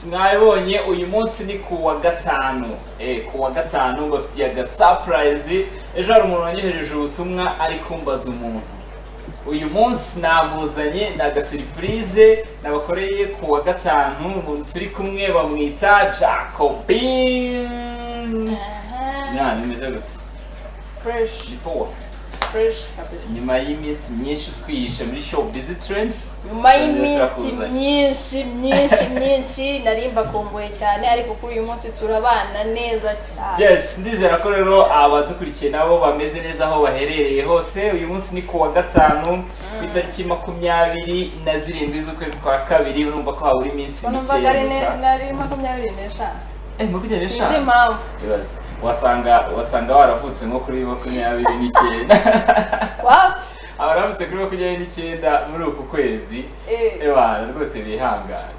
mwabibonye uyu munsi ni ku wa gatanu Eh, ku wa gatanu bafitiye agasapurayizi ejo hari umuntu wanyohereje ubutumwa ari kumbaza umuntu uyu munsi namuzanye ni agasiripurize nabakoreye ku wa gatanu umuntu turi kumwe bamwita jacobin ya nimeze gute fresh ni paul fresh kabisa nyuma y'iminsi myinshi twihishe muri show busy trends nyuma Turabyakuzanye. y'iminsi myinshi myinshi myinshi narimba kumbuye cyane ariko kuri uyu munsi turabana neza cyane yes ndizera ko rero abadukurikiye nabo bameze neza aho baherereye hose uyu munsi ni ku wa gatanu ku itariki makumyabiri na zirindwi z'ukwezi kwa kabiri urumva ko habura iminsi ubona mvaga mikeya ari ne- gusa nari makumyabiri n'eshanu Eh, makumyabiri sinzi n'eshanu impamvu Yes. wasanga wasanga waravutse nko kuri makumyabiri n'icyenda wapi abaravutse kuri makumyabiri n'icyenda muri uku kwezi Eh, ebana rwose bihangane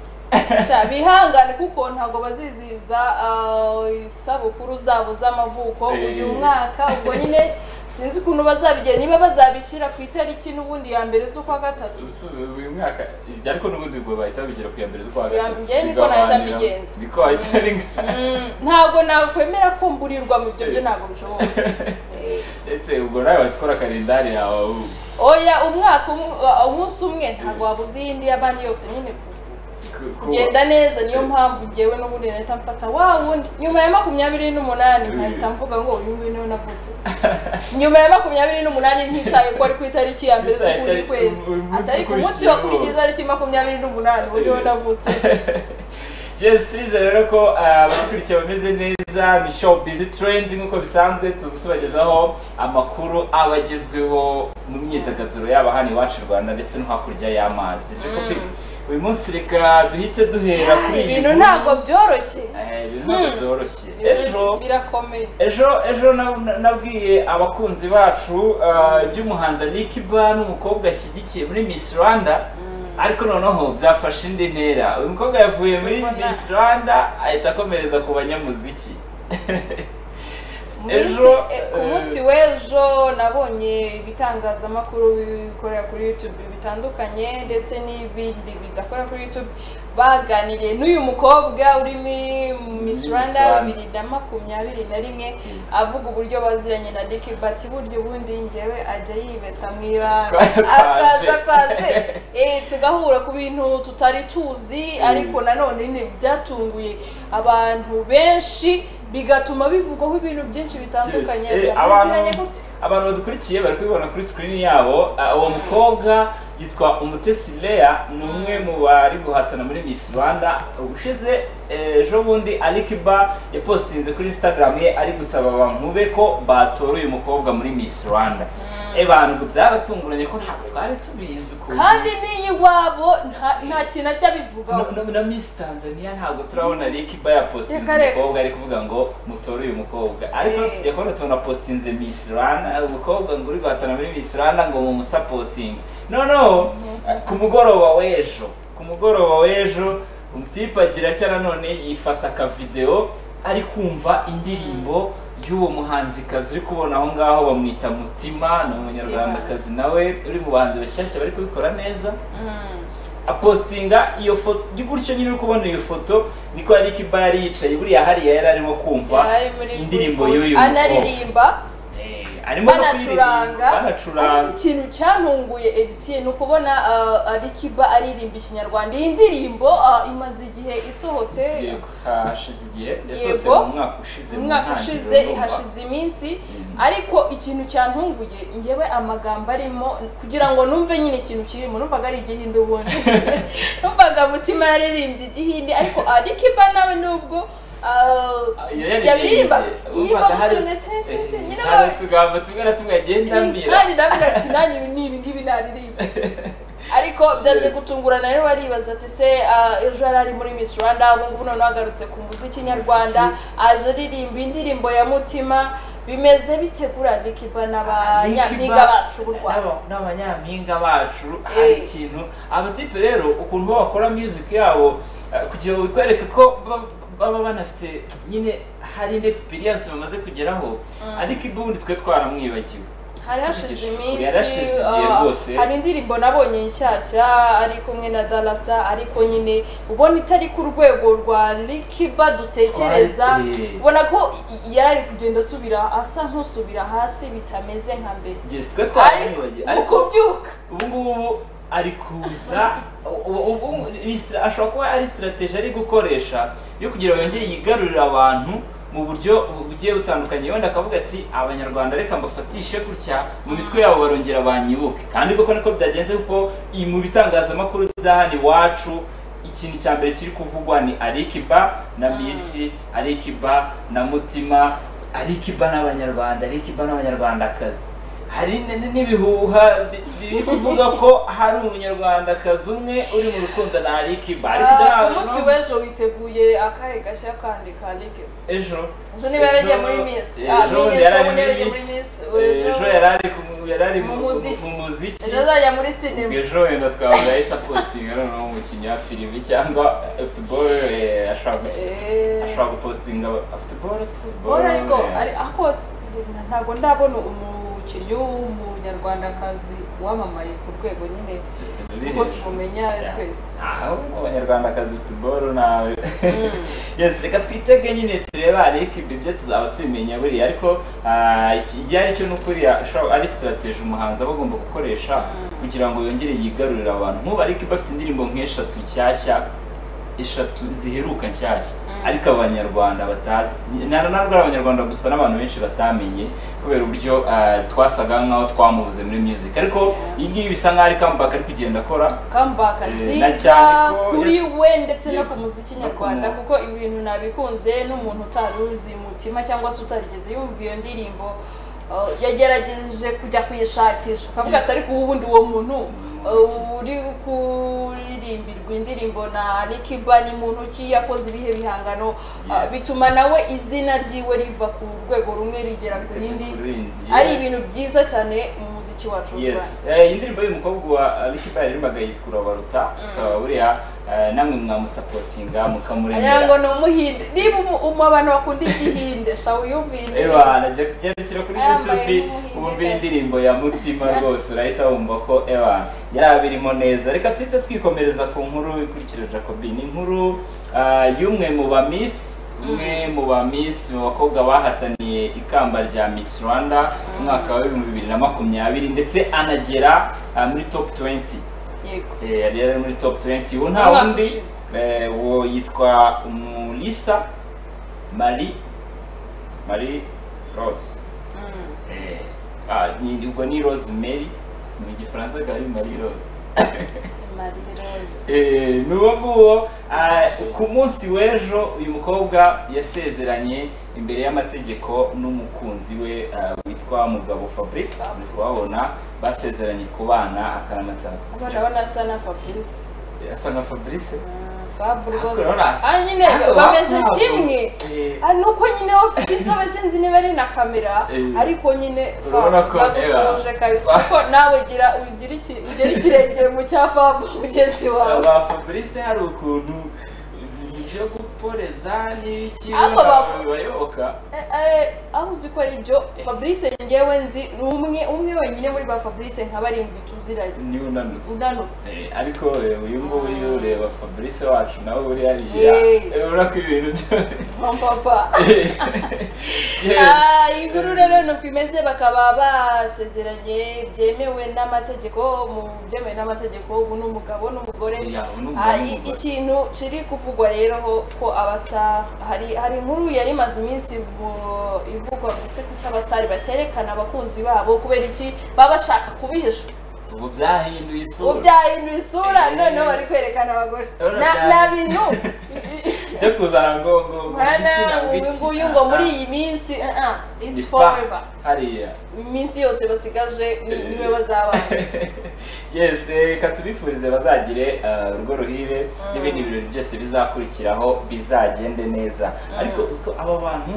sha, bihangane kuko ntabwo bazizihiza ah, isabukuru zabo z'amavuko Eh. uyu mwaka ubwo nyine sinzi ukuntu bazabigira niba bazabishyira ku itariki n'ubundi ya mbere z'ukwa gatatu Ubuso- uyu mwaka irya ariko n'ubundi ubwo bahita babigira ku ya mbere z'ukwa Ya- gatatu njye niko nahita Bigabanira- mbigenza. niko wahita bigenza Mm, ntabwo nakwemera ko mburirwa mu byo byo ntabwo bishoboka Eh. ndetse ubwo nawe watwara kalendari yawe ahubwo oya umwaka umwe- uh, umunsi umwe ntabwo wabuze iyindi y'abandi yose nyine ku- Ku- ku- kugenda neza niyo mpamvu ngewe n'ubundi nahita mfata wa wundi nyuma ya makumyabiri n'umunani nkahita mvuga ngo uyu nguyu niwe navutse nyuma ya makumyabiri n'umunani ntitaye ko ari ku itariki ya mbere Ntitaye z'ukundi itariki- kwezi uyu munsi atari ku munsi ukurikiye wakurikiye wose. itariki makumyabiri n'umunani uwo niwe navutse yes turizera rero ko uh, abadukurikiye bameze neza ni show busy trend nk'uko bisanzwe tuza tubagezaho amakuru aba agezweho mu myidagaduro yaba hano iwacu i rwanda ndetse no hakurya y'amazi Jacobi, uyu munsi reka duhite duhera kuri iyi ibintu nkuru. ntabwo byoroshye Eh, ibintu ntabwo byoroshye ejo Ibintu birakomeye ejo ejo na- na- nabwiye abakunzi bacu uh, by'umuhanzi Nick Ban umukobwa ashyigikiye muri Miss Rwanda ariko noneho byafashe indi ntera uyu mukobwa yavuye muri Sibona. Miss Rwanda ahita akomereza ku banyamuziki Minsi- Ejo, eh, eh, ku munsi w'ejo nabonye ibitangazamakuru bikorera kuri YouTube bitandukanye ndetse n'ibindi bidakorera kuri YouTube baganiriye n'uyu mukobwa uri muri Miss Miss Rwanda Rwanda. bibiri na makumyabiri na rimwe Mm. avuga uburyo baziranye na Nick Bati buryo bundi njyewe ajya yibeta mu ibanga Kwaje. akaza kwaje eh, tugahura ku bintu tutari tuzi ariko nanone ni byatunguye abantu benshi bigatuma bivugwaho ibintu byinshi bitandukanye Yes, eh, Yaziranye abantu- gute? abantu badukurikiye bari kubibona kuri screen yabo uh, uwo mukobwa yitwa umutesi Lea ni umwe mu bari guhatana muri Miss Rwanda ubushize eh, ejo bundi Alikiba yapostinze kuri Instagram ye ari gusaba bankube ko batora uyu mukobwa muri Miss Rwanda eh bantu ngo byaratunguranye ko ntabwo twari tubizi ukuntu kandi n'iyi wabo nta- nta kintu ajya abivugaho No- no- na Miss Tanzania ntabwo turabona Alikiba yapostinze Reka, reka. umukobwa ari kuvuga ngo mutore uyu mukobwa ariko Eh. tujya kubona tubona postinze Miss Rwanda umukobwa ngo uri guhatana muri Miss Rwanda ngo mumusapotinge noneho ku mugoroba w'ejo ku mugoroba w'ejo umutipe agira cya nanone yifata akavidewo ari kumva indirimbo y'uwo muhanzikazi uri kubona aho ngaho bamwita Mutima ni umunyarwandakazi nawe uri mu bahanzi bashyashya bari kubikora neza Mm. apostinga iyo foto gutyo nyine uri kubona iyo foto niko yari ikiba yari yicaye buriya hariya yari arimo kumva Yari muri indirimbo Good Mood. y'uyu mukobwa. anaririmba Eh, arimo no kuririmba, banacuranga banacuranga ariko ikintu cyantunguye edisiye ni ukubona ah, ari kiba aririmba ikinyarwanda iyi ndirimbo ah, imaze igihe isohotse yego hashize igihe yasohotse Yego. mu mwaka ushize mu umwaka ntangiriro ushize ndumva. hashize iminsi Mm. ariko ikintu cyantunguye ngewe amagambo arimo kugira ngo numve nyine ikintu kirimo numvaga ari igihindi ubundi numvaga mutima yaririmbye igihindi ariko arikiba nawe nubwo ah, Iyo yari yabiririmba igihe, yiririmba wumvaga hari- mutunga cyinshi eh, nyine hari utugambo tumwe na tumwe agenda ambwira kandi ndavuga ati nanjye ibi ni ibi ngibi naririmba ariko byaje Yes. gutungurana rero baribaza ati se ah, ejo yari ari muri Miss Rwanda ubu ngubu noneho agarutse ku muziki nyarwanda aje aririmba indirimbo ya mutima bimeze bite kuri Alikiba n'abanyampinga bacu b'u Rwanda n'aba- n'abanyampinga bacu hari Eh. ikintu abatipe rero ukuntu bo bakora music yabo eh, kugira ngo bikwereke ko ba- baba banafite nyine hari indi experience bamaze kugeraho ariko ibundi twe twaramwibagiwe hari hashize Tugishije kure, iminsi yarashize igihe ah, rwose. hari indirimbo nabonye nshyashya ari kumwe na darasa ariko nyine ubona itari ku rwego rwa rikiba dutekereza Twari- ubona ko i- yari ari kugenda asubira asa nk'usubira hasi bitameze nka mbere igihe twe ari twaramwibagiwe mu ariko kubyuka ubu ngubu ari kuza ubu- ubu- ubu ni stra- ashobora kuba ari sitirateji ari gukoresha yo kugira ngo yongere yigarurire abantu mu buryo bu- bugiye butandukanye wenda akavuga ati abanyarwanda reka mbafatishe gutya mu mitwe yabo barongera banyibuke kandi koko niko byagenze kuko iyi mu bitangazamakuru bya hano iwacu ikintu cya mbere kiri kuvugwa ni arikiba na misi arikiba na mutima arikiba n'abanyarwanda arikiba n'abanyarwandakazi hari n- n'ibihuha bi- biri kuvuga ko hari umunyarwandakazi umwe uri mu rukundo na arikiba ariko Ah, ndahabona ku munsi w'ejo witeguye akahe gashya kandi ka rikiba ejo ejo niba yarajya muri misi Ah, ejo mini- bundi yari ari bundi muri yarajya muri Miss. misi ejo yari ari ku- yari ari Mu mu muziki. mu muziki ejo azajya muri sinema ejo wenda twavuga yahise apositinga noneho umukinnyi wa filime cyangwa futuboro ashobora gushyira Eh, ashobora gupositinga futuboro futuboro bora ariko ari- ako ntabwo ndabona umukinnyi w'umunyarwandakazi wamamaye ku rwego nyine kuko tumumenya twese aho abanyarwandakazi futuboro nawe Mm. yes reka twitege nyine turebe ariko ibyo byo tuzaba tubimenya buriya ariko ah, iki- igihe ari cyo ni ukuri ashobora- ari sitirateji umuhanzi aba agomba gukoresha kugira ngo yongere yigarurire abantu nk'ubu ariko bafite indirimbo nk'eshatu nshyashya eshatu ziheruka nshyashya Mm. ariko abanyarwanda batazi nta- ntabwo ari abanyarwanda gusa n'abantu benshi batamenye kubera uburyo ah, twasaga nk'aho twamubuze muri music ariko iyi ngiyi bisa nk'aho ari comeback ari kugenda akora comeback Eh, na nziza cyane ko- kuri we ndetse no ku Yego. muziki No ku nyarwanda mu- kuko ibi bintu nabikunze n'umuntu utari uzi mutima cyangwa se utarigeze yumva iyo ndirimbo uh, yagerageje kujya kuyishakisha ukavuga ati ariko ubundi uwo muntu uh, uri kuririmbirwa indirimbo na Alikiba ni muntu ki yakoze ibihe bihangano uh, Yes. bituma nawe izina ryiwe riva ku rwego rumwe rigera ku rindi Ku rindi, ari yeah. ibintu byiza cyane mu muziki wacu w'u Rwanda yes Eh, iyi ndirimbo y'umukobwa wa Ricky Bell yaririmbaga yitwa urabaruta so buriya eh, namwe mwamusapotinga Ngira ngo mukamuremera ni umuhinde niba umu- umu abantu bakunda igihinde sha wiyumvire Ewa, najya kugendekera kuri Ayambaye youtube nk'umuhinde wumva kandi. indirimbo ya mutima rwose urahita wumva ko ewa yari abirimo neza reka tuhite twikomereza ku nkuru ikurikira jacobi ni inkuru ah, y'umwe mu ba miss umwe mu ba miss mu bakobwa bahataniye ikamba rya miss rwanda mu mwaka wa bibiri na makumyabiri ndetse anagera ah, muri top 20 yego Eh, yari yari muri top 20 ubu nta Umwaka wundi ushize. eh, uwo yitwa umulisa marie marie rose Mm. Eh, ah, ni- ubwo ni rosemary mu gifaransa akaba ari marie rose Marie Rose. Eh, ni uwo nguwo ah, ku munsi w'ejo uyu mukobwa yasezeranye imbere y'amategeko n'umukunzi we ah, witwa mugabo fabrice uri kuhabona basezeranye kubana akaramatako Hano ndabona asa na Fabrice asa nka fabrice Mm, Fab rwose Urabona? Ah, nyine Ariko bameze bapfa, kimwe eh, Ah, ni uko nyine bafite inzobe sinzi niba ari na kamera Eh. ariko nyine Urabona Fab ko, bagusohoje Eva, kabisa Fab- kuko nawe gira ugira iki- ugera ikirenge mu cya Fab mugenzi wawe ba fabrice hari ukuntu ibyo guporeza n'ibiki Ariko bapfa. bibayoboka Eh, eh, aho uzi ko ari ibyo fabrice ngewe nzi ni umwe umwe wenyine muri ba fabrice nka barindwi tuziranye niba unanutse unanutse Eh, ariko eh, uyu nguyu reba fabrice wacu nawe uri hariya Eh. Eh, urabona ko ibintu byo mpapapa yes inkuru rero ni uko imeze bakaba basezeranye byemewe n'amategeko mu byemewe n'amategeko ubu ni umugabo n'umugore Yeah, ubu ni umugabo Ah, i- n'umugore. ikintu kiri kuvugwa rero ho ko abastar hari hari inkuru yari imaze iminsi ivu- ivugwa gusa ku cy'abasitari baterekana abakunzi babo kubera iki baba bashaka kubihisha ubu byahinduye isura ubyahinduye isura Eh. noneho bari kwerekana abagore Urabona Na- bya- na bintu byo kuzana ngo ngo ngo iki Mwana, ntabwo uyu iki. nguyu ngo muri Ah, iyi minsi uh -uh, it's ipa- forever hariya iminsi yose basigaje ni- Eh. niwe bazabana yes eh, reka tubifurize bazagire eh, urugo ruhire n'ibindi birori byose bizakurikiraho bizagende neza ariko uziko aba bantu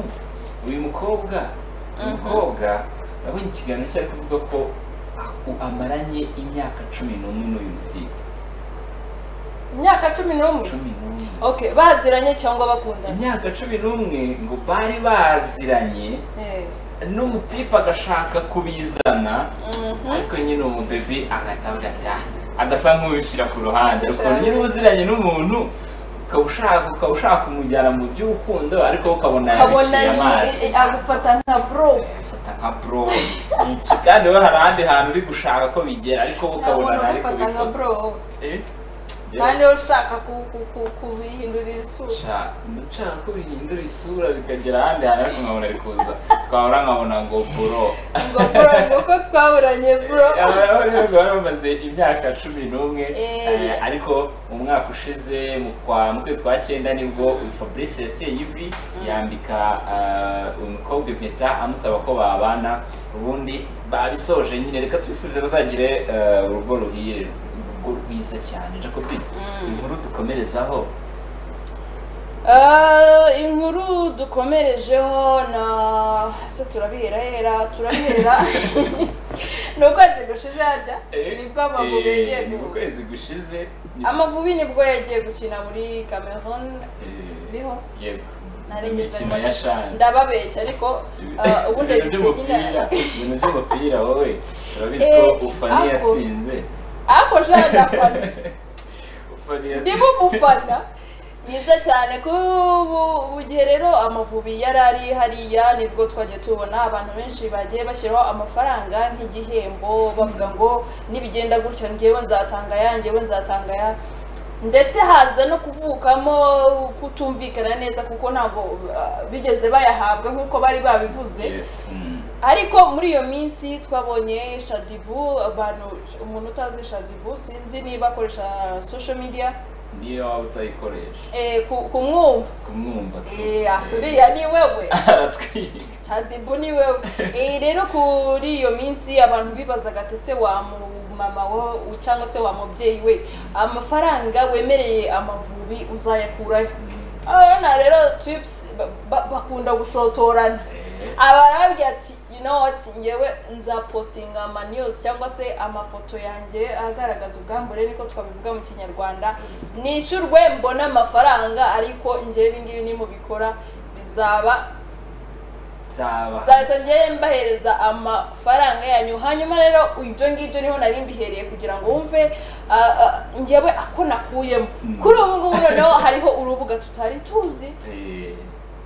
uyu mukobwa uyu mukobwa urabona ikiganiro cyari kuvuga ko aku- amaranye imyaka cumi n'umwe n'uyu mutiba imyaka cumi n'umwe cumi n'umwe okay baziranye cyangwa bakundana imyaka cumi n'umwe ngo bari baziranye Eh, n'umutipe agashaka kubizana ariko nyine umubebi agatabwa agasa nk'ubishyira ku ruhande ariko nyine ubuziranye n'umuntu ukaba ushaka ukaba ushaka kumujyana mu by'urukundo ariko ukabona ukabona yabiciye amazi nyine agufata nka bro ufata nka bro iki kandi we hari ahandi hantu uri gushaka ko bigera ariko wowe ukabona ntabona ntari ugufata nka kubikoza bro Eh? kandi wowe ushaka ku- ku- ku- kubihindurira isura Sha, nshaka ko bihindura isura bikagera ahandi hantu ariko nkabona ari kuza twahora nkabona ngo bro ngo bro ngo ko twaburanye bro abahungu bari bamaze imyaka cumi n'umwe Eh. eh, ariko mu mwaka ushize mu kwa- mu kwezi kwa cyenda nibwo uyu fabrice yateye ivi yambika eh, uyu mukobwa impeta amusaba ko babana ubundi babisoje nyine reka tubifurize bazagire eh, urugo ruhire urugo rwiza cyane jacobi inkuru dukomerezaho Ah, inkuru dukomerejeho na se turabiherahera turabiherera ni ukwezi gushize hajya nibwo amavubi Eh, yagiye ni mu gu- kwezi gushize ni- amavubi nibwo yagiye gukina muri cameroon eh, niho yego Nari ngeze imikino ya shani ndababeshya ariko ah, ubundi ibintu ndetse nyine by'umupira ibintu by'umupira wowe turabizi ko Eh, ufani ako. yatsinze ariko shaje afana ufani ndimo umufana mwiza cyane ko ubu ubu gihe rero amavubi yari ari hariya nibwo twagiye tubona abantu benshi bagiye bashyiraho amafaranga nk'igihembo bavuga ngo nibigenda gutyo ngewe nzatanga aya ngewe nzatanga aya ndetse haza no kuvukamo kutumvikana neza kuko ntabwo uh, bigeze bayahabwa nk'uko bari babivuze Yes, mm. ariko muri iyo minsi twabonye shadibu abantu umuntu utazi shadibu sinzi niba akoresha social media niyo waba utayikoresha eh, ku- kumwumva kumwumva tu Eh, ah, turiya ni wewe aratwiga shadibu ni wewe Eh, rero kuri iyo minsi abantu bibazaga ati se wa mu- mama wo cyangwa se wa mubyeyi we amafaranga wemereye amavubi uzayakurahe abana rero tips ba- ba- bakunda gushotorana Eh, abarabwira ati you know what ngewe nzapostinga ama news cyangwa se amafoto yanjye agaragaza ubwambure niko twabivuga mu kinyarwanda nishyurwe mbone amafaranga ariko ngewe ibingibi nimubikora bizaba nzaba nzahita ngewe mbahereza amafaranga yanyu hanyuma rero ibyo ngibyo niho nari mbihereye kugira ngo wumve ah, ah, ngewe ako nakuyemo Mm. kuri ubu ngubu noneho hariho urubuga tutari tuzi Eh,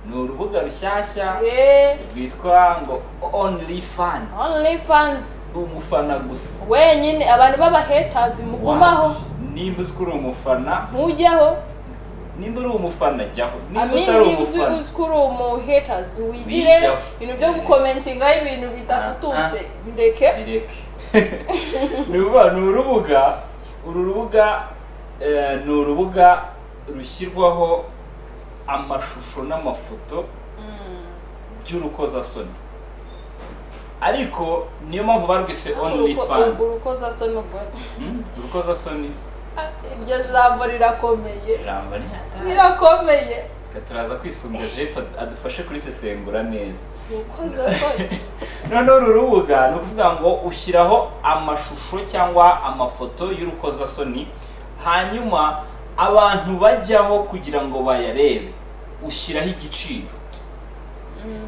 ni urubuga rushyashya Eh, rwitwa ngo only fan onlyfans umufana gusa wenyine abantu b'abahetazi mugumaho nimba uzi ko uri umufana ntujyaho nimba uri umufana jyaho nimba amini utari uzi umufana uzi ko uri umuhetazi wigire Bijyaho. ibintu byo gukomentingaho ibintu bidafututse bireke bireke ni ukuvuga ni urubuga uru rubuga eh, ni urubuga rushyirwaho amashusho n'amafoto Mm. by'urukozasoni ariko niyo mpamvu barwise only Uruko- fan urwo urukozasa n'urwo urukozasoni iryo jambo rirakomeye ijambo ni hatari rirakomeye turaza kwisunga jeff ad- adufashe kurisesengura neza urukozasa noneho uru rubuga ni ukuvuga ngo ushyiraho amashusho cyangwa amafoto y'urukozasoni hanyuma abantu bajyaho kugira ngo bayarebe ushyiraho igiciro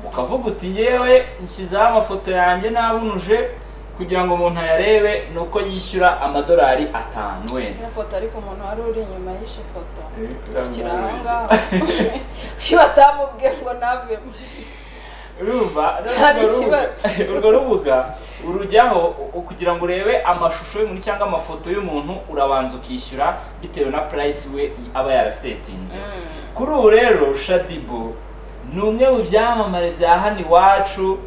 ukavuga uti yewe nshyizeho amafoto yanjye nabunuje kugira ngo umuntu ayarebe ni uko yishyura amadolari atanu wenda iyo foto ariko umuntu wari uri inyuma y'ishe foto kiri aho ngaho Urumva? iyo batamubwiye ngo navemo Hari Urumva? Urwo rubuga- urwo rubuga urujyaho u- kugira ngo urebe amashusho y'umuntu cyangwa amafoto y'umuntu urabanza ukishyura bitewe na purayisi we aba yarasetinze kuri ubu rero shadibo ni umwe mu byamamare bya hano iwacu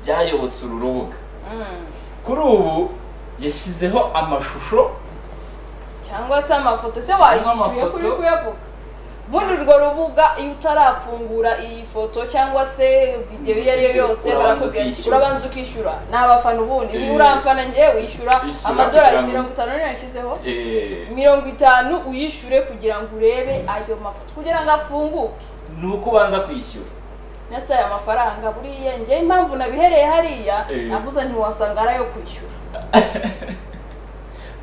byayobotse uru rubuga Mm. kuri ubu yashyizeho amashusho cyangwa se amafoto se Cyangwa wayishyuye amafoto. kuri kuyavuga ubundi urwo rubuga iyo utarafungura iyi foto cyangwa se videwo iyo ari yo yose Urabanza barakubwira ati ukishyura. urabanza ukishyura ni abafana ubundi Eh. niba uramfana ngewe wishyura Ishyura kugira amadolari ngo- mirongo itanu niyo yashyizeho eh, mirongo itanu uyishyure kugira ngo urebe ayo mafoto kugira ngo afunguke ni uko ubanza kwishyura nese aya mafaranga buriya njye impamvu nabihereye hariya Eh. navuze ntiwasanga ari ayo kwishyura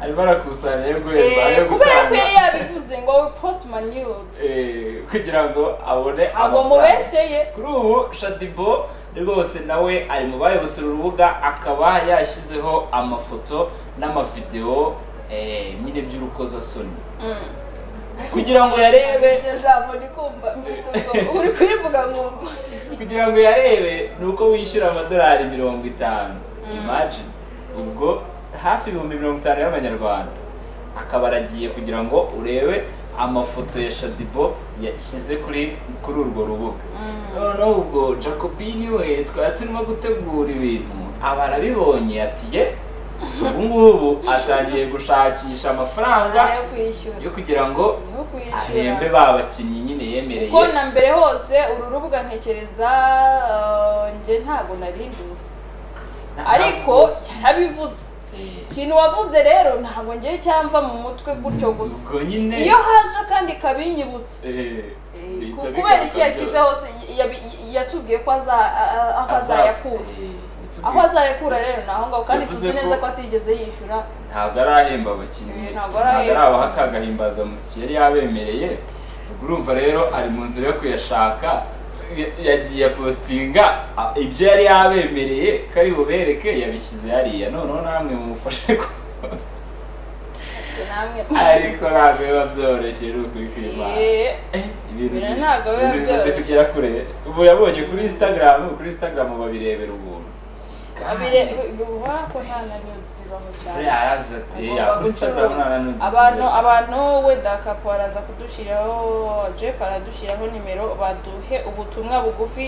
arimo arakusanya yo guhemba Eh, ayo kubera ko gutanga yari yabivuze ngo ngo post my news eh, kugira ngo abone ntabwo amafaranga mubesheye kuri ubu shadibo rwose nawe ari mu bayobotse uru rubuga akaba yashyizeho amafoto n'amavidewo eh, nyine by'urukozasoni Mm. kugira ngo yarebe iryo jambo ndi kumva mfite ubwoba uri kuyivuga nkumva kugira ngo yarebe ni uko wishyura amadolari mirongo itanu imagine ubwo hafi ibihumbi mirongo itanu y'amanyarwanda akaba aragiye kugira ngo urebe amafoto ya shadibo yashyize kuri kuri urwo rubuga noneho ubwo jacobini we twari turimo gutegura ibintu aba arabibonye ati ye ubu ngubu atangiye gushakisha amafaranga ayo kwishyura yo kugira ngo ayo ahembe kwishyura ba bakinnyi nyine yemereye ko na mbere hose uru rubuga ntekereza eh, njye ntabwo nari nduzi ariko yarabivuze Eh, ikintu wavuze rero ntabwo ngiye cyamva mu mutwe gutyo gusa ubwo nyine iyo haje kandi kabinyibutsa Eh, Eh, bihita ku- kubera bigaruka iki yashyize byose. hose yabi- yatubwiye ko aza- a- a- aho Aza- azayakura eh, yatubwiye- aho azayakura rero ni aho ngaho kandi Yavuze tuzi neza ko- ko atigeze yishyura ntabwo arahemba abakinnyi Eh, ntabwo ntabwo arahemba. arabaha akagahimbaza musiki yari yabemereye ubwo urumva rero ari mu nzira yo kuyashaka ya- yagiye apostinga a- ibyo yari yabemereye ko ari bubereke yabishyize hariya noneho namwe mumufashe ko Ati namwe ariko ntabwo biba byoroshye ni ukuri kw'Imana. Eh, Eh, ibintu Ibintu bi- ntabwo biba ibintu bimaze byoroshye. kugera kure ubu yabonye kuri instagram kuri instagram babirebera ubuntu abire ubona ko nta na nyuzi baho cyane Buriya araza ati "Eh, Agomba kuri Instagram gucuruza. nta n'ugize abantu ikibazo." abantu wenda kapo araza kudushyiraho jeff aradushyiraho nimero baduhe ubutumwa bugufi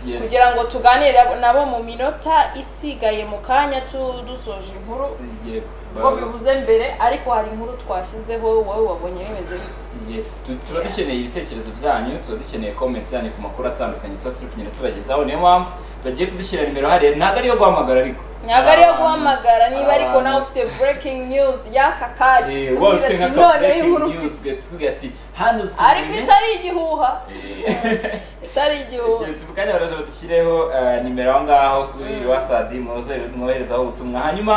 Yes. kugira ngo tuganire nabo mu minota isigaye mu kanya tu- dusoje inkuru Yego. uko bivuze mbere ariko hari inkuru twashyizeho wowe wabonye bimeze bite Yes, tu- tuba dukeneye ibitekerezo byanyu tuba dukeneye comments zanyu ku makuru atandukanye tuba turi kugenda tubagezaho niyo mpamvu bagiye kudushyira nimero hariya ntabwo ari iyo guhamagara ariko ntabwo ari iyo Abantu- guhamagara niba ariko abantu- nawe ufite breaking news y'aka kanya Eh, waba tubwira ufite ati nka ka noneho breaking inkuru news mfite tuvuga ati hano uzwi ariko buri itari igihuha minsi." Eh. itari igihuha Yes, mu kanya baraje batushyireho eh, nimero aho ngaho kuri wasadi mwoze- mwoherezaho ubutumwa hanyuma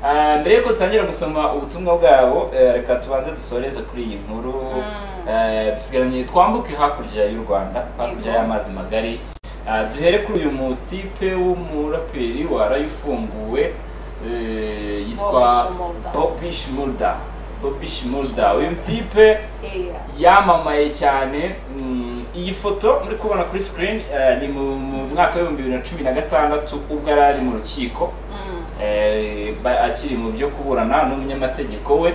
eh, mbere yuko dutangira gusoma ubutumwa bwabo eh, reka tubanze dusoreze kuri iyi nkuru Mm. Eh, dusigaranye twambuke hakurya y'u rwanda hakurya Yego. y'amazi magari Eh, duhere kuri uyu mutipe w'umuraperi waraye ufunguwe eh, yitwa Bobby Shmurda. bobi shmurda bobi shmurda uyu mutipe Iya. yamamaye cyane mm, iyi foto muri kubona kuri screen eh, ni mu mu mwaka w'ibihumbi bibiri na cumi na gatandatu ubwo yari ari mu rukiko Mm. eh, ba- akiri mu byo kuburana n'umunyamategeko we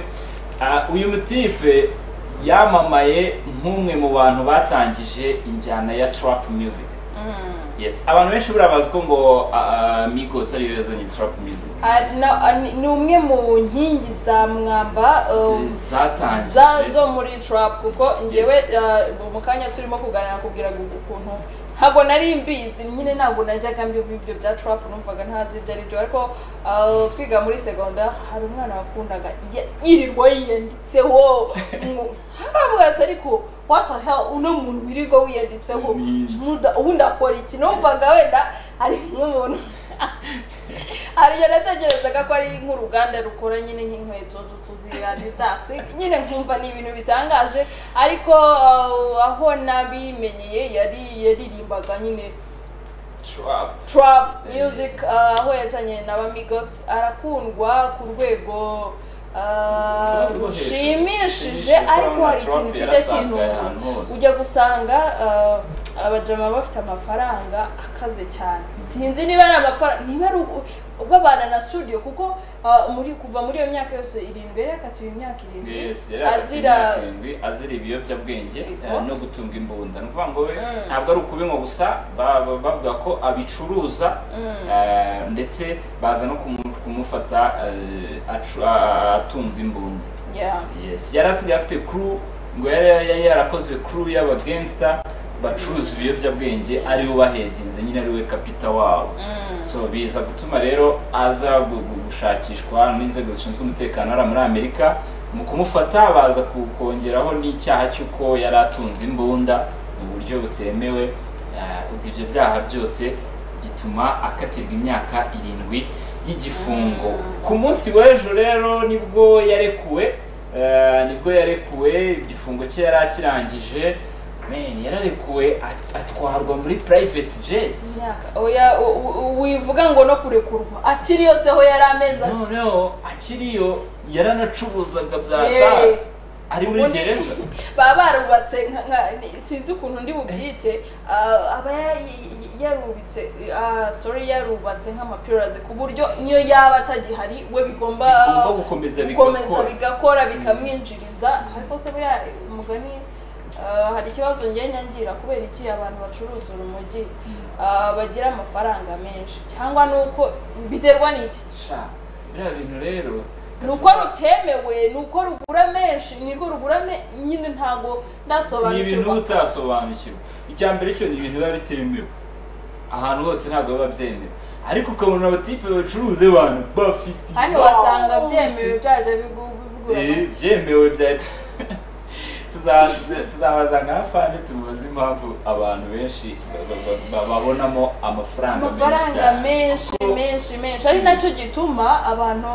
Ah, uyu mutipe yamamaye nk'umwe mu bantu batangije injyana ya trap music Mm. yes abantu benshi buriya bazi ko ngo ah, ah, migos ariyo yazanye trap music Ah, na- ah, ni- ni umwe mu nkingi za mwamba uh, zatangije za zo muri trap kuko ngewe Yes. uh, mu kanya turimo kuganira kubwira gu- ukuntu ntabwo nari mbizi nyine ntabwo najyaga mbiba ibyo bya trap numvaga ntazi ibyo ari byo ariko uh, twiga muri segonda hari umwana wakundaga ya- yirirwa yiyanditseho mu- hakavuga ati ariko what the hell uno muntu wirirwa wiyanditseho Ni- Muda- ubundi akora iki numvaga wenda ari nk'umuntu hari igihe natekerezaga ko ari nk'uruganda rukora nyine nk'inkweto tu- tuzi adidasi nyine nkumva ni ibintu bitangaje ariko uh, aho nabimenyeye yari yaririmbaga nyine trap trap music uh, aho yatanye na bamigos arakundwa ku rwego uh, Rwo hejuru. rushimishije Rushimishije, ariko hari Trump ikintu kijya yarasakaye ahantu hose. kintu ujya gusanga uh, abajama bafite amafaranga akaze cyane sinzi niba ari amafaranga niba ari ugu- ubabana na studio kuko uh, muri kuva muri iyo myaka yose irindwi yari yakatiwe imyaka irindwi Yes, yari hagati azira y'imyaka irindwi, azira ibiyobyabwenge Yego. eh, no gutunga imbunda ni ukuvuga ngo we Mm. ntabwo ari ukubinywa gusa ba- ba- bavuga ko abicuruza Mm. eh, ndetse baza no kumu- kumufata eh, acu- a- atunze imbunda yeah. yes yari asigaye afite crew ngo yari yari yarakoze crew y'abagangsta bacuruza ibiyobyabwenge ari bo bahedinze nyine ari we kapita wabo Mm. so biza gutuma rero aza gu- gu- gushakishwa n'inzego zishinzwe umutekano hariya muri amerika mu kumufata baza ku- kongeraho n'icyaha cy'uko yari atunze imbunda mu buryo butemewe Ah, ubwo ibyo byaha byose bituma akatirwa imyaka irindwi y'igifungo ku munsi w'ejo rero nibwo yarekuwe eh, nibwo yarekuwe igifungo cye yari akirangije men yararekuwe at- atwarwa muri private jet myaka oya u- u- wivuga ngo no kurekurwa akiri yose aho yari ameze ati noneho akiriyo yaranacuruzaga bya "Yeee, tabi ari muri ubundi gereza baba barubatse nka- nka- ni- sinzi ukuntu ndi bubyite ah, aba ya- yarubitse ah, sorry yarubatse nk'amapirazi ku buryo niyo yaba atagihari we bigomba bigomba gukomeza gukomeza bigakora bigakora bikamwinjiriza ariko se buriya umugani ah, hari ikibazo njye nyangira kubera iki abantu bacuruza urumogi ah, bagira amafaranga menshi cyangwa ni uko biterwa n'iki sha biriya bintu rero ni uko rutemewe ni uko rugura menshi nirwo rugura me- nyine ntabwo ni ibintu ndasobanukirwa uba utarasobanukirwa icya mbere cyo ni ibintu biba bitemewe ahantu hose ntabwo biba byemewe ariko ukabona abatipe bacuruza abantu bafite hano wasanga byemewe byajya bigu- bigura Eh, make. byemewe byahita Tuza- tuza- tuzabazanga na fande tumubaze impamvu abantu benshi ba- ba- ba- babonamo amafaranga menshi amafaranga cyane menshi Kuko- menshi menshi ari nacyo gituma abantu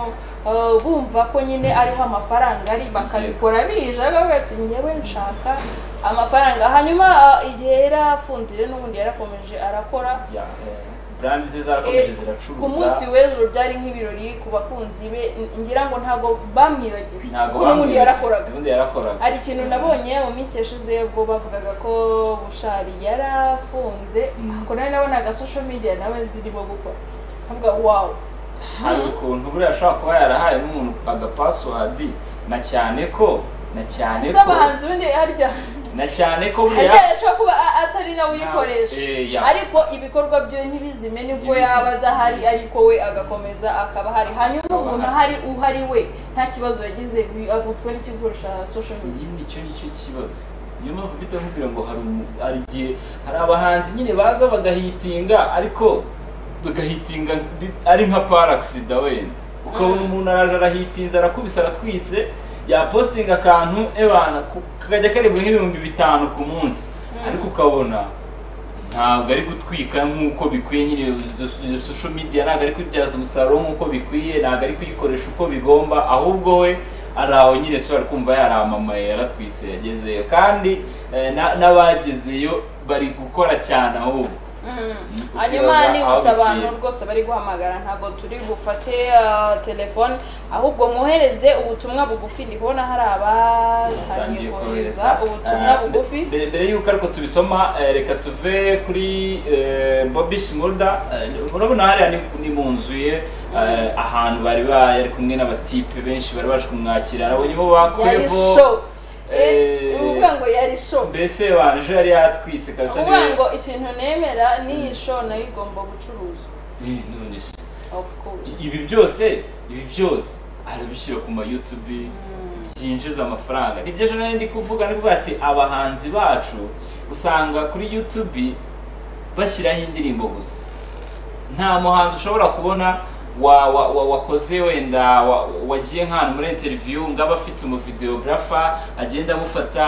uh, bumva ko nyine ariho amafaranga ari bakabikora bije bavuga ati ngewe nshaka amafaranga hanyuma uh, igihe yari afunzire n'ubundi yarakomeje arakora Ya, eh, brandi ze zarakomeje Eh, ku ziracuruza munsi w'ejo byari nk'ibirori ku bakunzi be n- ngira ngo ntabwo bamwibagiwe ntabwo kuko n'ubundi bamwibagiwe. yarakoraga ubundi yarakoraga hari ikintu nabonye mu minsi yashize ubwo bavugaga ko bushari yarafunze Mm. ako nari nabonaga social media nawe zirimo gukora nkavuga wawu hari ukuntu buriya ashobora kuba yarahaye n'umuntu agapasuwadi na cyane ko na cyane ko z'abahanzi ubundi harya na cyane ko harya buriya yashobora kuba a- atari nawe uyikoresha Ntawe- eh, ya. ariko ibikorwa byo ntibizime nibwo Ntibizime. yaba adahari ariko we agakomeza akaba ahari hanyuma Akaba umuntu ahari uhari we nta kibazo yagize bi- aguzwe n'ikikoresha social media nyine icyo nicyo kibazo niyo mpamvu mpita nkubwira ngo hari umu- hari igihe hari abahanzi nyine baza bagahitinga ariko bagahitinga bi- ari nka paragisida wenda ukabona umuntu araje arahitinza arakubise aratwitse yapositinga akantu ebana ku- kakajya karibwa nk'ibihumbi bitanu ku munsi ariko ukabona ntabwo ari gutwika nk'uko bikwiye nyine izo- izo social media ntabwo ari kubyaza umusaruro nk'uko bikwiye ntabwo ari kuyikoresha uko bigomba ahubwo we ari aho nyine tuba kumva yaramamaye yaratwitse yagezeyo kandi eh, na- n'abagezeyo bari gukora cyane ahubwo Kukibaza hanyuma aho nibutsa bikwiye. abantu rwose bari guhamagara ntabwo turi bufate ah, telefone ahubwo mwohereze ubutumwa bugufi ndi kubona hari abatangiye Tangiye kohereza ubutumwa Ah, bugufi mbere- mbere y'uko ariko tubisoma eh, reka tuve kuri eh, Bobby Shmurda Eh, urabona hariya ni- ni mu nzu ye eh, ahantu bari ba- yari kumwe n'abatipe benshi bari baje kumwakira arabonye bo yari bakwevo show Eh, eh, uvuga ngo yari show mbese banjye yari yatwitse kabisa uvuga niwe- ngo ikintu nemera n'iyi show nayo igomba gucuruzwa Eh, none se. of course ibi byose ibi byose arabishyira ku ma YouTube byinjiza amafaranga nibyo ejo nari ndi kuvuga ni ati abahanzi bacu usanga kuri YouTube bashyiraho indirimbo gusa nta muhanzi ushobora kubona wa, wa, wa, wakoze wenda wa- wagiye nk'ahantu muri interview ngaba afite umuvideografa agenda amufata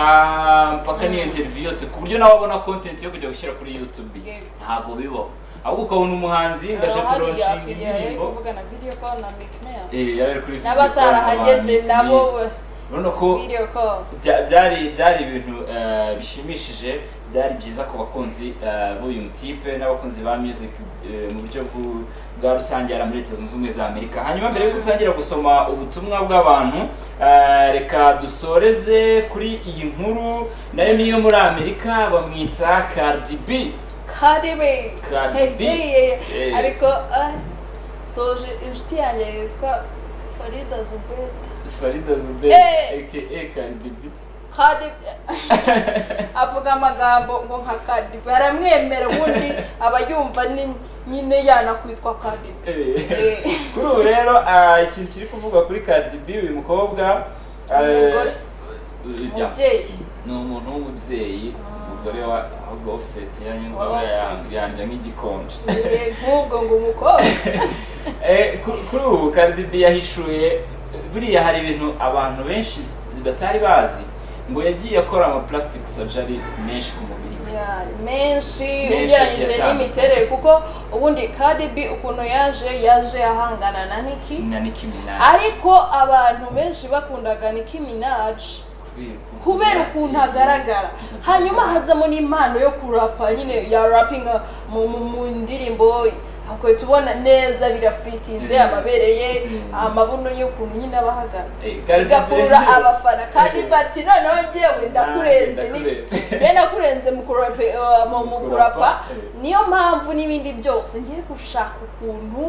mpaka n'iyo interview yose ku buryo nawe abona content yo kujya gushyira kuri YouTube Yego. ntago bibaho ahubwo ukabona umuhanzi ngaje Hariya kuronshinga afiliye yari indirimbo kuvuga na video call na Meek Mill. eh yari kuri video n'abatarahageze call, nabo abantu, urabona ko video call bya- byari byari ibintu eh, bishimishije byari byiza ku bakunzi eh, b'uyu mutipe n'abakunzi ba music eh, mu buryo bw'u- bwa rusange yari muri leta zunze ubumwe za amerika hanyuma mbere yuko utangira gusoma ubutumwa bw'abantu eh, reka dusoreze kuri iyi nkuru nayo niyo muri amerika bamwita Cardi B Cardi B. Cardi Hey, B. hey, hey. Eh. ariko ah, soje inshuti yanjye yitwa farida zubeta farida zuberi Eh! aka Cardi B Cardi B- avuga amagambo ngo nka Cardi B baramwemera ubundi aba yumva ni nyine yanakwitwa Cardi B Eh. Eh. kuri ubu rero ah, ikintu kiri kuvugwa kuri Cardi B uyu mukobwa ah, Umugore. ya, umubyeyi ni umuntu w'umubyeyi umugore wa ahubwo offset yanyu Wa nkaba offset. ya- yandya nk'igikonje Eh, nk'ubwo ngo umukobwa Eh, ku- kuri ubu Cardi B yahishuye buriya hari ibintu abantu benshi batari bazi ngo yagiye akora ama plastic surgery menshi ku mubiri we Ya, menshi Menshi ugereranyije agiye n'imiterere kuko ubundi kadibi ukuntu yaje yaje ahangana na niki na Nicki Minaj ariko abantu benshi bakundaga Nicki Minaj ukuntu kubera yateye. ukuntu agaragara hanyuma hazamo n'impano yo kurapa nyine ya rapinga mu, mu, mu ndirimbo ahubwo tubona neza birafitinze Mm. amabere ye Mm. amabuno y'ukuntu nyine aba ahagaze Eh, kandi bigakurura rero- abafana kandi Eh. bati noneho njyewe ndakurenze Ah, niki ndakurenze. njye ndakurenze mu kurape- eh, mu- mu kurapa Kurapa, eh. niyo mpamvu n'ibindi byose ngiye gushaka ukuntu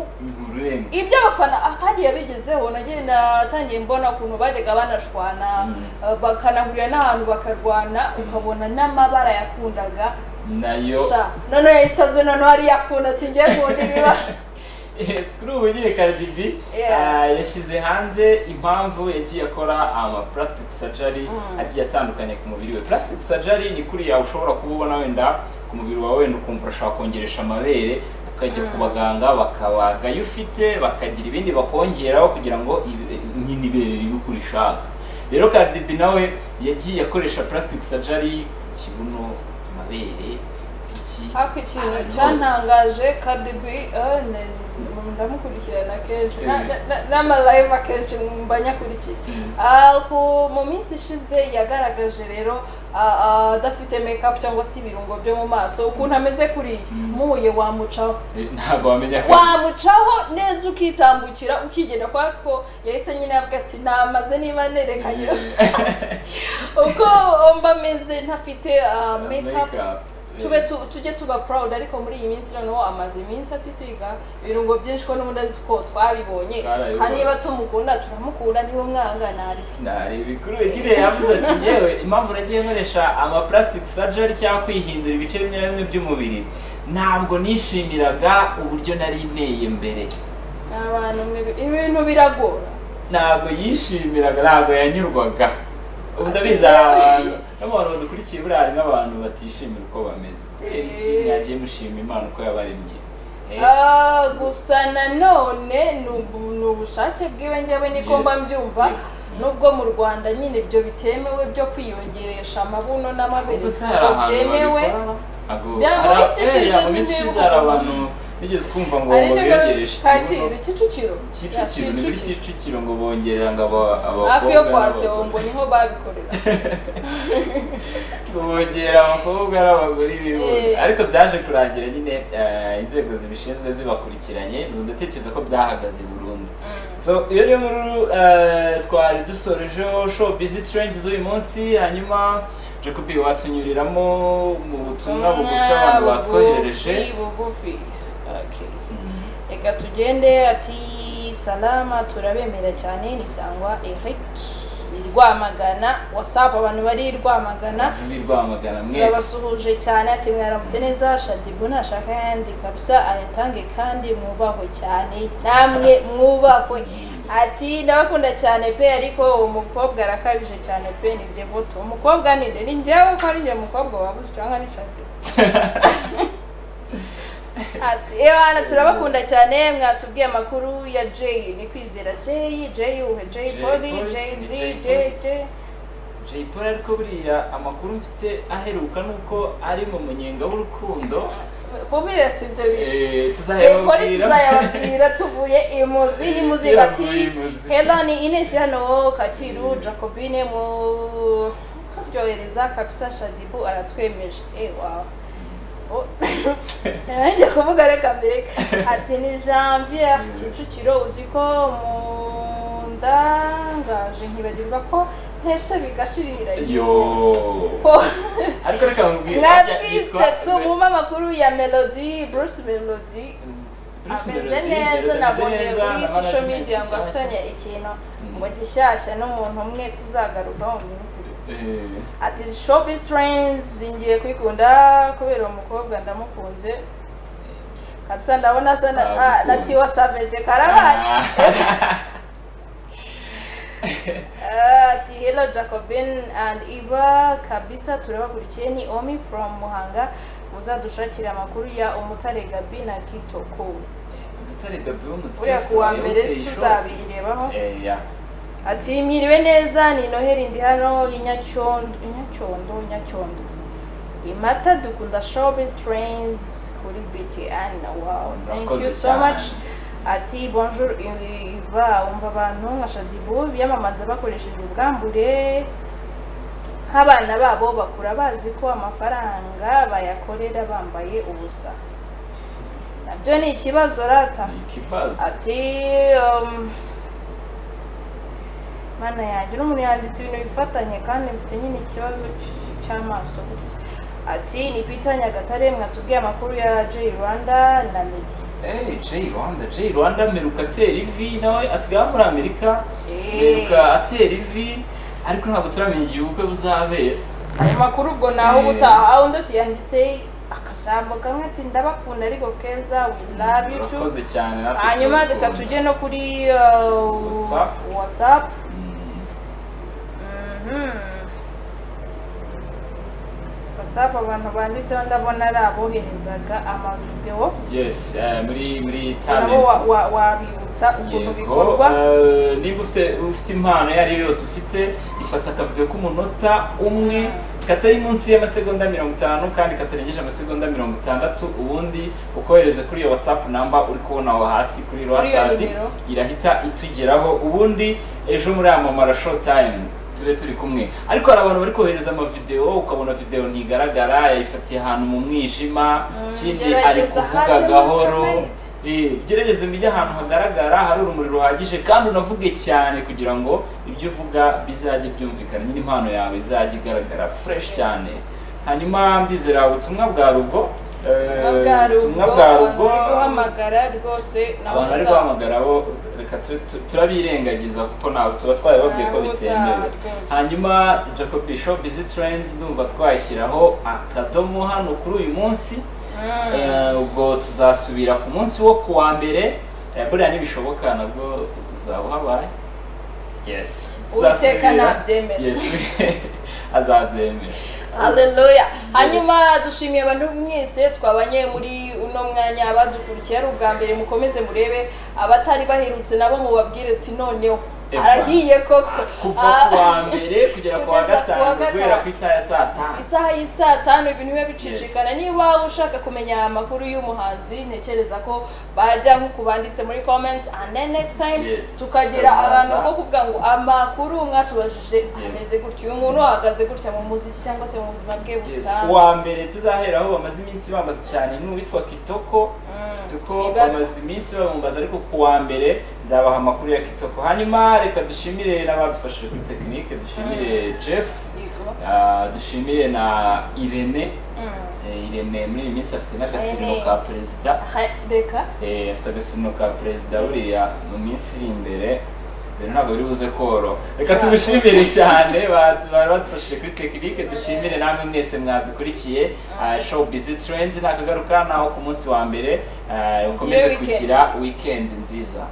urenga ibyo abafana kandi yabigezeho nagiye natangiye mbona ukuntu bajyaga banashwana Mm. eh, bakanahurira n'ahantu bakarwana ukabona n'amabara yakundaga nayo sha noneho yayisaze noneho ariyo akunda ati ngiye nkunda ibiba Yes, kuri ubu nyine Cardi B Yeah. ah, yashyize hanze impamvu yagiye akora ama plastic surgery Mm. agiye atandukanye ku mubiri we plastic surgery ni kuriya ushobora kubona wenda ku mubiri wawe wenda ukumva urashaka kongeresha amabere ukajya ku baganga bakabaga ayo ufite bakagira ibindi bakongeraho kugira ngo ibe- nyine ibere ribe uko urishaka rero Cardi B nawe yagiye akoresha plastic surgery ikibuno amabere iki ariko ikintu ahantu hose. cyantangaje kadibi ndamukurikirana kenshi Na- Eh. na- na- n'amalayive akenshi mba nyakurikiye Mm. Ah, ku- mu minsi ishize yagaragaje rero ah, ah, adafite make-up cyangwa se ibirungo byo mu maso ukuntu ameze kuriya Mm. muye wamucaho Eh, ntabwo wamenya ko wamucaho neza ukitambukira ukigenda kwa ko yahise nyine avuga ati namaze niba nerekanye uko mba ameze ntafite ah, make-up tube tu, tujye tuba proud ariko muri iyi minsi noneho amaze iminsi atisiga ibirungo byinshi ko n'ubundi azi ko twabibonye Twarabibonye. kandi niba tumukunda turamukunda niba mwangana ari ntabikuru igihe yavuze ati yewe impamvu nagiye nkoresha ama plastic surgery cyangwa kwihindura ibice bimwe na bimwe by'umubiri ntabwo nishimiraga uburyo nari nteye mbere ni abantu mwe ibintu biragora ntabwo yishimiraga ntabwo yanyurwaga ubu ndabizi Ati, hari abantu n'abantu badukurikiye buriya harimo abantu batishimira uko bameze kubera iki Eh. mwagiye mushima imana uko yabaremye Eh, Ah, gusa nanone ni ubu- ni ubushake bwiwe njyewe niko Yes. mba mbyumva Yego. nubwo mu rwanda nyine ibyo bitemewe byo kwiyongeresha amabuno n'amabere gusa hari ntabwo ahantu byemewe babikora ntabwo Bya- mu hari minsi eh, ishize ya, mu minsi ishize hari abantu nigeze kumva ngo ari ngo nimero biyogereshe kacyiru ikibuno kicukiro kicukiro ni Ya, kuri kicukiro ngo bongerera ngo aba- hafi yo kwa n'abagore. Theo ngo niho babikorera ngo bongera abakobwa n'abagore ibihumbi Eh. ariko byaje kurangira nyine eh, inzego zibishinzwe zibakurikiranye ubu ndatekereza ko byahagaze burundu so iyo niyo nkuru eh, twari dusorejeho show busy trends z'uyu munsi hanyuma jacobi watunyuriramo mu butumwa bugufi abantu batwoherereje bugufi, bugufi Okay. reka tugende ati salama turabemera cyane ni sangwa eric ni rwamagana wasapu abantu bari rwamagana Ni Rwamagana mwese turabasuhuje cyane ati mwaramutse neza shadibu nashaka yandi kabisa ayatange kandi mwubahwe cyane namwe mwubahwe ati ndabakunda cyane pe ariko uwo mukobwa arakabije cyane pe ni devoto umukobwa ni nde ni njyewe ko ari njye mukobwa wabuze cyangwa ni shadibu ati ewa hano turabakunda cyane mwatubwiye amakuru ya jay ni kwizera jay jay uhe jay Jay poli Polly, jay z ni Jay jay Polly. jay Jay Polly ariko buriya amakuru mfite aheruka ni uko ari mu munyenga w'urukundo bumire si ibyo bintu Eh, Polly tuzayababwira tuzayababwira tuvuye imuzi n'imuzi Tuyavuye bati imuzi. hela ni Ines hano Kacyiru Jacobine mu turyohereza kabisa Shadibu aratwemeje eh wow Oh. nanjye kuvuga reka mbere ati ni janvier kicukiro uzi ko mundangaje nkibagirwa ko ntetse bigashirira yo Po- ariko reka mubwire mwatwitse tumuma amakuru ya melody bruce melody ameze neza nabonye kuri social media ngo afitanye ikintu ngo gishyashya n'umuntu umwe tuzagarukaho mu minsi iri. ati showbiz trends ngiye kwikunda kubera uwo mukobwa ndamukunze kabisa ndabona asa na- ah, na tiwa savage karabaye Ah, ati hello jacobin and eva kabisa turabakurikiye ni omi from muhanga muzadushakira amakuru ya umutare gabi na kitoko uriya kuwa mbere tuzabirebaho ati mwiriwe neza ni noheli ndi hano inyacyondo inyacyondo inyacyondo imata dukunda showbiz trains kuri btn wow thank you Murakoze so cyane. much ati bonjour iva umva abantu nka shadibu biyamamaza bakoresheje ubwambure nk'abana babo bakura bazi ko amafaranga bayakorera bambaye ubusa nabyo ni ikibazo rata ni ikibazo ati um, mana yanjye n'umuntu yanditse ibintu bifatanye kandi mfite nyine ikibazo cy- cy'amaso gutya ati ni Peter Nyagatare mwatubwiye amakuru ya J Rwanda na Meddy eee jay rwanda jay rwanda ameruka atera ivi nawe asigaye aba muri amerika Eh. ameruka atera ivi ariko ntabwo turamenya igihe ubukwe buzabera ayo makuru ubwo nawe Eh. ubutaha undi ati yanditse akajambo kamwe ati ndabakunda ariko keza we love you too murakoze cyane natwe hanyuma turabikunda. reka tujye no kuri uh, WhatsApp. whatsapp Mm. Mhm. whatsapp abantu banditseho ndabona ari aboherezaga amavidewo yes eh, muri muri nabo talent wa- wa- wabibutsa ukuntu yego bikorwa eh, nimba ufite ufite impano iyo ari yo yose ufite ifata akavido k'umunota umwe katari munsi y'amasegonda mirongo itanu kandi katarengeje amasegonda mirongo itandatu ubundi ukohereze kuri iyo whatsapp namba uri kubona aho hasi kuri Kuri iyo whatsapp nimero. irahita itugeraho ubundi ejo muri aya mamara show time tube turi kumwe ariko hari abantu bari kohereza amavideo ukabona video ntigaragara yayifatiye ahantu mu mwijima ikindi ari gerageza kuvuga hanyuma gahoro ukamenya. Eh, gerageza mujye ahantu hagaragara hari urumuri ruhagije kandi unavuge cyane kugira ngo ibyo uvuga bizajye byumvikana nyine impano yawe izajye igaragara fresh cyane hanyuma ndizera ubutumwa bwa rugo eh, ubutumwa Ubutumwa bwa bwa rugo rugo abantu bari guhamagara rwose nabo abantu bari butaha. guhamagara bo reka tu- tu- turabirengagiza kuko ntabwo tuba twarababwiye ko Ntabwo bitemewe rwose. hanyuma jacob bishop busy trends ndumva twashyiraho akadomo hano kuri uyu munsi Mm. Eh, ubwo tuzasubira ku munsi wo ku wa mbere eh, buriya nibishoboka nabwo uzaba uhabaye yes Uwiteka Tuzasubira. nabyemera. yes azabyemera Haleluya. Hanyuma dushimiye abantu mwese twabanye muri uno mwanya abadukurikiye ari ubwa mbere mukomeze murebe abatari baherutse nabo mubabwire uti noneho Eva. arahiye koko kuva Ah, ku wa mbere kugera ku wa kugeza ku wa gatanu guhera gatanu. ku isaha ya saa tanu isaha y'i saa tanu ibintu biba bicicikana niba ushaka kumenya amakuru y'umuhanzi ntekereza ko bajya nk'uku banditse muri comments and then next time Yes. tukagira Tukazaza. ahantu ko kuvuga ngo amakuru mwatubajije ameze gutya uyu muntu ahagaze gutya mu muziki cyangwa se mu buzima bwe Yes. busanzwe uwa mbere tuzaheraho bamaze iminsi bambaza cyane ni uwitwa kitoko kitoko Ibaruwa. bamaze iminsi babambaza ariko ku wa mbere nzabaha amakuru ya kitoko hanyuma reka dushimire n'abadufashije kuri tekinike dushimire jeff Yego. ah, dushimire na irene Mm. Eh, irene muri iyi minsi afite n'agasirino Irene. ka perezida Ha- reka Eh, afite agasirino ka perezida buriya mu minsi iri imbere rero ntabwo biri buze koro reka Cyane. tumushimire cyane bad- bari badufashije kuri tekinike dushimire namwe mwese mwadukurikiye Ah, show busy trends nakagaruka naho ku munsi wa mbere Ah, ukomeze weekend kugira nziza. weekend nziza